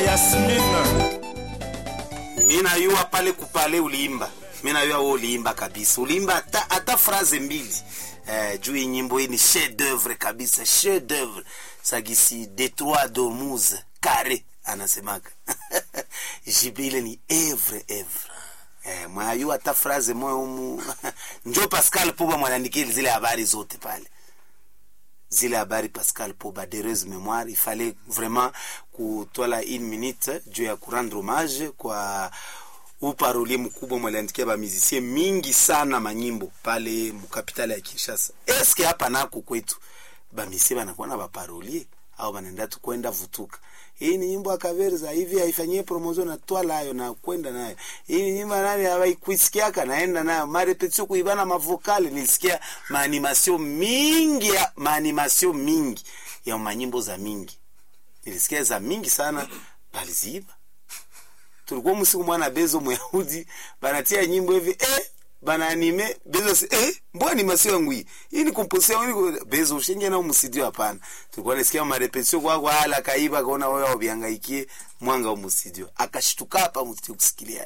Yasmine. mi nayua pale kupale uliimba mi nayua we uliimba kabisa uliimba hata, hata fraze mbili eh, juu hii nyimbo hii ni chef d'oeuvre kabisa chef d'oeuvre sagisi detroit dormuse kare anasemaka jibe ile ni evre evre eh, mwayua hata fraze moya umu njo pascal puba mwanaandikili zile habari zote pale zile habari pascal poba d'heureuse mémoire il fallait vraiment kutwala une minute juu ya kurendre hommage kwa uparolie mkubwa mwaliandikia bamizisie mingi sana manyimbo pale mukapitali ya kinshasa eske hapa nako kwetu bamisie banakuwa na baparolie au banaenda tu kwenda vutuka hii ni nyimbo ya kaverza hivi haifanyie promotion na twala hayo na kwenda nayo hii ni nyimbo nani hawaikuisikiaka naenda nayo marepetio kuibana mavokali nilisikia maanimation mingi ya maanimation mingi ya manyimbo za mingi nilisikia za mingi sana baliziiba tulikuwa msiku mwana bezo muyahudi banatia nyimbo hivi eh bana anime bezo si, eh mbona animation yangu hii hii ni composition yangu ni bezo ushinge na musidio hapana tulikuwa nasikia marepetio kwa kwa hala kaiba kaona wewe wabiangaikie mwanga wa musidio akashtuka hapa musidio kusikilia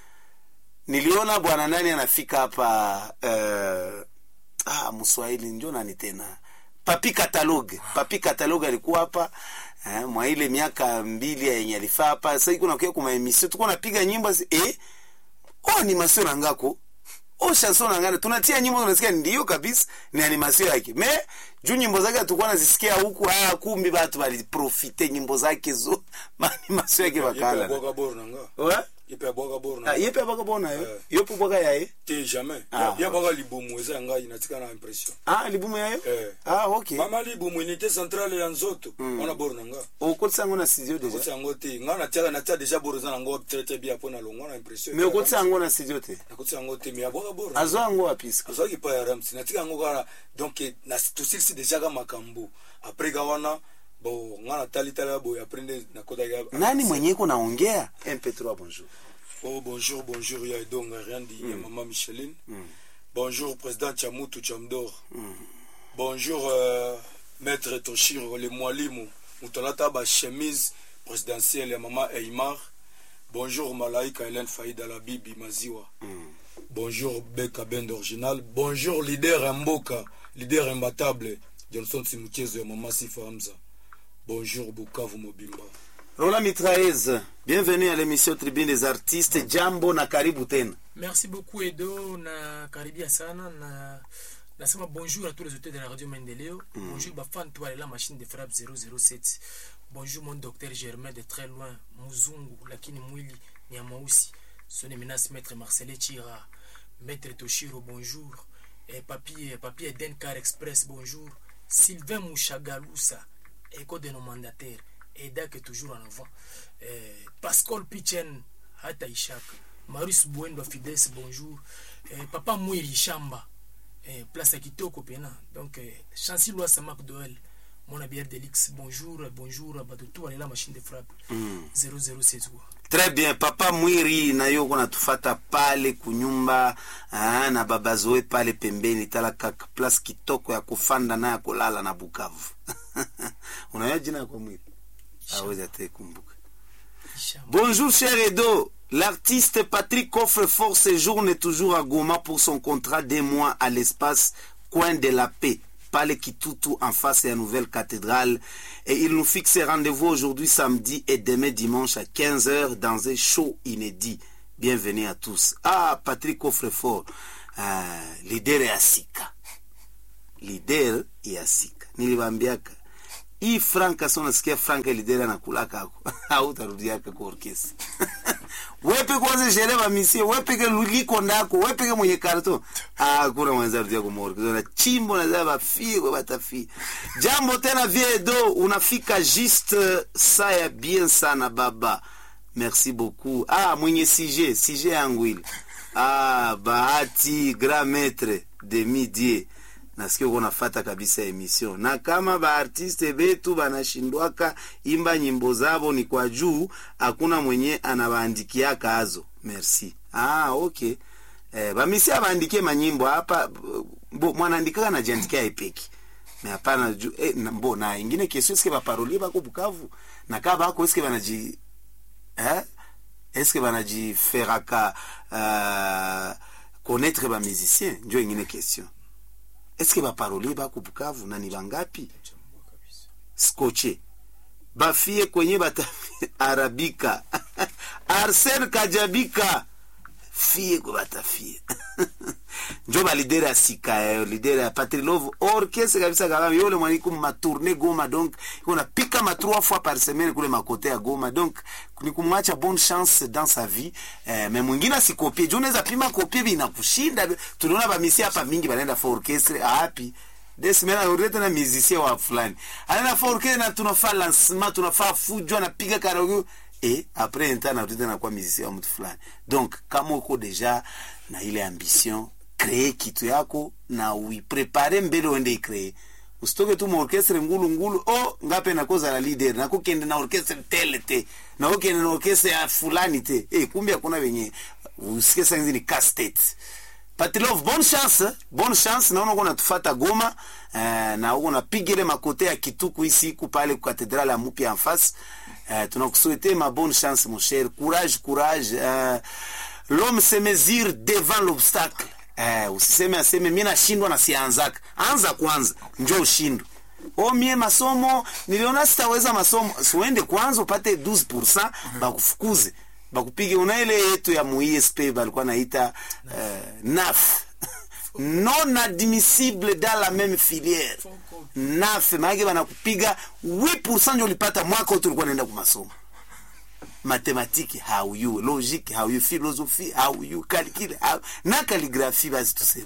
niliona bwana nani anafika hapa uh, ah mswahili ndio nani tena papi catalogue papi catalogue alikuwa hapa eh, mwa ile miaka mbili yenye alifaa hapa sasa iko nakuya kuma emission tuko napiga nyimbo zi- eh oh animation nangako oh chanson nangana tunatia nyimbo tunasikia ndio kabisa ni animation yake me juu nyimbo zake tulikuwa nazisikia huku ah kumbi watu waliprofite nyimbo zake zo animation yake bakala bwaka bor nanga ouais yepe abwaka bor ah nanga yepe abaka bona yo Eh. yopo bwaka yaye te jamais Ah, Ya- ya bwaka libumu eza ngai natika na impression ah libumu yayo Eh. ah okay mama libumu unité centrale ya nzoto wana bor nanga okotisa yango na studio okoti deja yango te ngai natiaka natia deja bor eza nango trete bia mpo na longwa na impression me okotisa yango na studio te nakoti yango te me abwaka bor azwa yango wapi sika azwaki pa ya ramsi natika yango kaka donc na- tosilisi deja ka makambo apres ka wana bo ngai natali tala boye apres nde nakotaki nani mwenye iko naongea mp3 bonjour Oh, bonjour, bonjour, ya Edonga Riandi, ya Maman Micheline. Bonjour, président Chamutu Chamdor. Bonjour, euh, maître Toshiro, le Mwalimu. Moutonata ba chemise présidentielle ya Maman Eymar. Bonjour, Malaika Hélène Faïda la Bibi Maziwa. Bonjour, Beka Bend Original. Bonjour, leader Mboka, leader imbattable. Johnson Simuchezo ya Maman Sifa Hamza. Bonjour, Bukavu Mobimba. rola mitraez bienvenue à l'émission tribune des artistes jambo na karibu tena Merci beaucoup Edo na karibia sana na nasema bonjour à tous les auteurs de la radio Mendeleo. Bonjour bafan toi la machine de frappe 007. Bonjour mon docteur Germain de très loin Muzungu lakini mwili ni ya mweusi. Son éminence maître Marcelé Chira, maître Toshiro bonjour. Et papier papier Eden Car Express bonjour. Sylvain Mouchagaloussa, écho de nos mandataires. Edak est toujours en avant. Eh, Pascal Pichen hata ishaka marius bwendo fides bonjour eh, papa mwiri shamba eh, place ya kitoko pena donc eh, chanci lwasa macdoel mona bière delix bonjour bonjour bato tu walela machine de frappe 007 kwa très bien papa mwiri na yo uko natufata pale kunyumba ah, na baba zoe pale pembeni tala kaka place kitoko ya kufanda na ya kulala na bukavu unayo jina ya kwa mwiri awezi ataikumbuka shamba Bonjour cher Edo. L'artiste Patrick Coffrefort séjourne toujours à Goma pour son contrat des mois à l'espace Coin de la Paix, Palais Kitutu en face de la nouvelle cathédrale. Et il nous fixe rendez-vous aujourd'hui samedi et demain dimanche à 15h dans un show inédit. Bienvenue à tous. Ah, Patrick Coffrefort, euh, leader ya Sika. Leader ya Sika. Nilibambiaka hii franka so nasikia franka lidera nakulaka ako hautarudiaka kwa orkesi wepeke kwanza shere bamisie wepeke liko ndako wepeke mwenye karto hakuna mwenza rudia kumorkesi na chimbo na bafie batafie jambo tena viedo unafika juste saya bien sana baba merci beaucoup ah mwenye sije sije yangu ile ah bahati grand maître de midie nasikia uko nafata kabisa emission na kama baartiste betu banashindwaka imba nyimbo zabo ni kwa juu hakuna mwenye anabaandikiaka azo merci ah okay eh, bamisi abaandikie manyimbo hapa bo mwanaandikaka najiandikia epeki me hapana ju eh, na- mbo na ingine kesio eske baparolie bako bukavu na kaa bako eske banaji eh? eske banajiferaka uh, connaître bamusicien njo ingine question eske baparolier bako bukavu na ni bangapi skoche bafie kwenye bata arabika arsen kajabika fie kwe batafie njo balidere ya sika yayo lidere ya patrilove orkestre kabisa kabambi yole mwaniku matourne goma donc iko napika ma trois fois par semaine kule makote ya goma donc ni kumwacha bonne chance dans sa vie eh, me mwingine asikopie juu unaweza pima kopie binakushinda tuliona bamisi hapa mingi banaenda fa orchestre api desimena anarudia tena musicien wa fulani anaenda fa orchestre na tunafaa lancement tunafaa fujo anapiga karaoke et après un temps anarudia tena kuwa musicien wa mtu fulani donc kama uko deja na ile ambition kree kitu yako na uiprepare mbele uende ikree usitoke tu maorkestre ngulu ngulu o ngape nakoza la leader nakokende na orkestre tele te nakokende na orkestre ya fulani te e, kumbe hakuna wenye usike sanzi ni castet patilov bonne chance bonne chance naona uko natufata goma eh, na uko napiga ile makote ya kituku isi iku pale ku katedrale ya mupya en face eh, tunakusuete ma bonne chance mon cher courage courage eh, l'homme se mesure devant l'obstacle eh, usiseme aseme mi nashindwa na sianzaka anza kwanza njo ushindwe o mie masomo niliona sitaweza masomo siuende kwanza upate 12 bakufukuze bakupige una ile yetu ya muisp balikuwa naita uh, naf non admissible dans la même filière naf maanake banakupiga 8 njo ulipata mwaka wote ulikuwa naenda kumasomo mathématique hauyu logique hauyu philosophie hauyu calcul hau... na calligraphie basi tuseme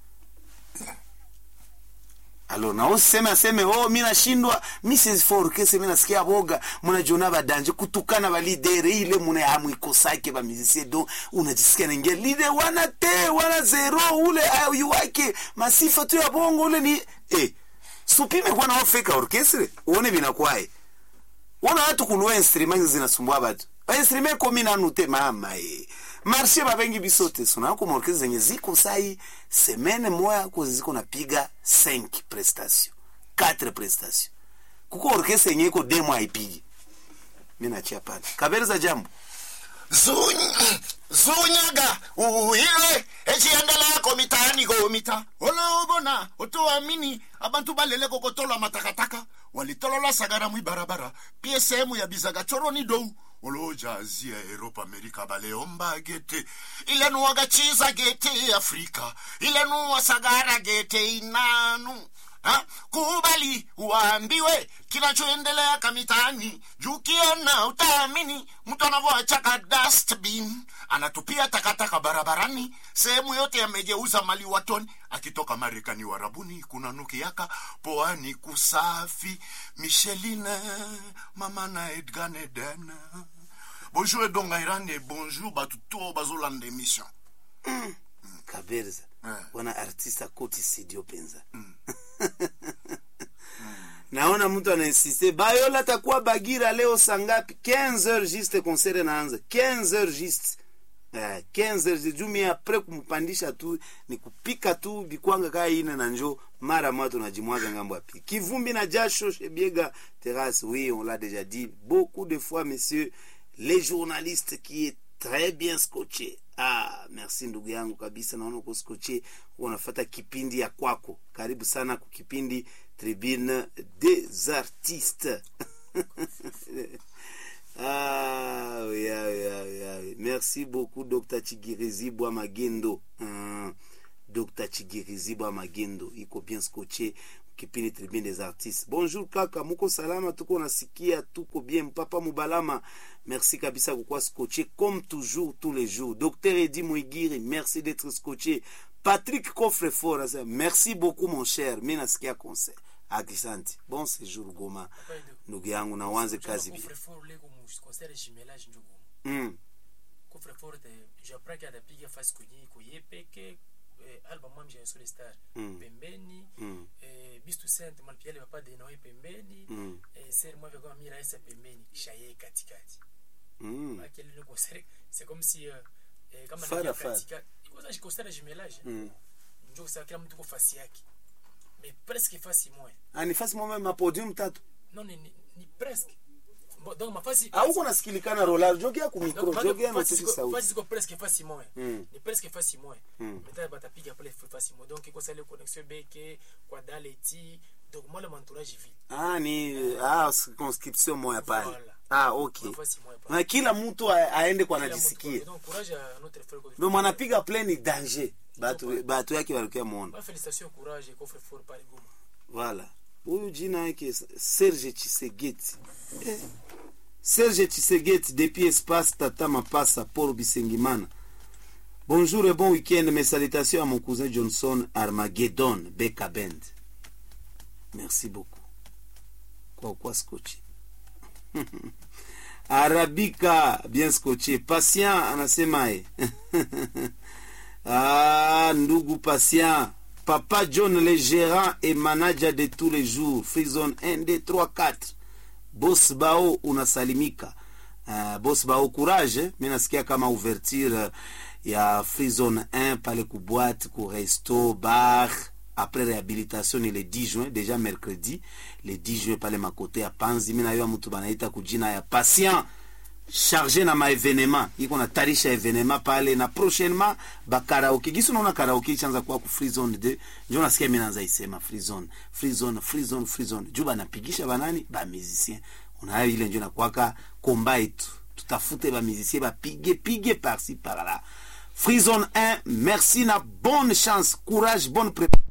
alors na useme aseme oh mi nashindwa mi siforkese mi nasikia boga munajiona badanje kutukana balidere ile muna hamwikosake bamizisie donc unajisikia naingia lide wana te wana zero ule ayu wake masifa tu ya bongo ule ni eh supime kwa nao feka orchestre uone binakwae una watu kunua instrument zinasumbua batu instrument komi nanu te mama e marshe babengi biso te sonako maorkestre zenye ziko sai semene moya ko ziko napiga 5 prestation 4 prestation kuko orkestre yenye iko demo haipigi mi nachia pale kabereza jambo Zuny- zunyaga uhilwe echiendeleko mitaani komita olobona otoamini abantu balele kokotolwa matakataka walitolola sagara mwibarabara pie sehemu ya bizaga choroni dou olojazia eropa amerika baleomba gete ilenuwaga chiza gete afrika ilenuwa sagara gete inanu ha? kubali uambiwe kinachoendelea kamitaani juu kiona utaamini mtu anavyoachaka dustbin anatupia takataka barabarani sehemu yote yamegeuza mali watoni akitoka marekani warabuni kuna nukiaka poani kusafi micheline mama na edgan eden bonjour edonga irande bonjour batu to bazolanda émission kabereza Eh. wana artiste akoti sidio penza naona mtu anainsiste bayola takuwa bagira leo sangapi 15 heures juste concert naanza 15 heures juste Eh, 15 heures jumi apres kumpandisha tu ni kupika tu bikwanga kaa ine na njo mara moja tunajimwaga ngambo ya pili kivumbi na jasho shebiega terrasse oui on l'a déjà dit beaucoup de fois messieurs les journalistes qui est très bien scotché ah merci ndugu yangu kabisa naona uko scotché unafata kipindi ya kwako karibu sana kwa kipindi tribune des artistes Ah, oui, ah, oui, ah, oui, ah, oui. Merci beaucoup, Dr. Chigirizi Magendo. Uh, Dr. Chigirizi Magendo. Iko bien scotché kipindi tribune des artistes. Bonjour kaka, muko salama, tuko nasikia, tuko bien. Papa Mubalama, merci kabisa kwa scotché comme toujours tous les jours. Docteur Edi Mwigiri, merci d'être scotché. Patrick Coffrefort, anasema, merci beaucoup mon cher. Mimi nasikia concert. Akisanti. Bon séjour Goma. Ndugu yangu na uanze kazi bien. Coffre-fort leko mu concert jumelage njo goma Mm. coffre-fort te j'apprends qu'il atapiga fasi kwenye iko ye peke eh, album mami j'ai sur les stars Mm. pembeni Mm. eh, bistu sainte malpiale papa de noe pembeni Mm. eh, ser moi vekoma mira esa pembeni shaye katikati Mm. akele le concert c'est comme si euh, eh, kama Fara, nakia fara. katika ikoza concert ya jumelage Mm. njo sa kila mtu ko fasi yake mais presque fasi moya Ah, ni fasi mwa mapodium tatu non ni, ni, ni presque Bon, donc mafasi auko nasikilikana rolar jogea ku micro Donc, jogea fasi natiki ziko- sauti fasi ziko presque fasi moya Mm. ni presque fasi moya Mm. maintenant batapiga pale fasi moya donc ekosala connexion beke kwa dale ti donc moi le entourage vide ah ni ah circonscription moya pale Voilà. ah okay Kwa fasi moya pale na kila mtu a- aende kwa Kila mtu najisikia kwa- donc courage à notre frère Godfrey. ndio mwanapiga play ni danger batu batu yake walikuwa muona Bah, félicitations courage et coffre fort pale Goma Voilà. Huyu jina yake Serge Chisegeti. Eh. Serge Chisegeti depuis espace Tata Mapasa Paul Bisengimana. Bonjour et bon week-end. Mes salutations à mon cousin Johnson Armageddon Beka Band. Merci beaucoup. Kwa kwa scotché. Arabika bien scotché. Patient anasemaye. Ah, ndugu patient. Papa John, le gérant et manager de tous les jours. Freezone 1, 2, 3, 4. Boss Bao unasalimika. Uh, boss Bao courage. eh. Mi nasikia kama ouverture uh, ya Freezone 1 pale ku boîte, ku resto, bar. Après réhabilitation ni le 10 juin, déjà mercredi, le 10 juin pale makote ya Panzi. Mi najua mtu banaita kujina ya patient charge na maevenema iko na tarisha evenema pale na prochainement bakaraoke gisi unaona karaoke ichanza kuwa ku free zone de njo nasikia mi naanza isema free zone free zone free zone free zone juu banapigisha banani bamusicien unayo ile njo nakwaka komba yetu tutafute bamusicien bapige pige parci par là free zone 1 merci na bonne chance courage bonne préparation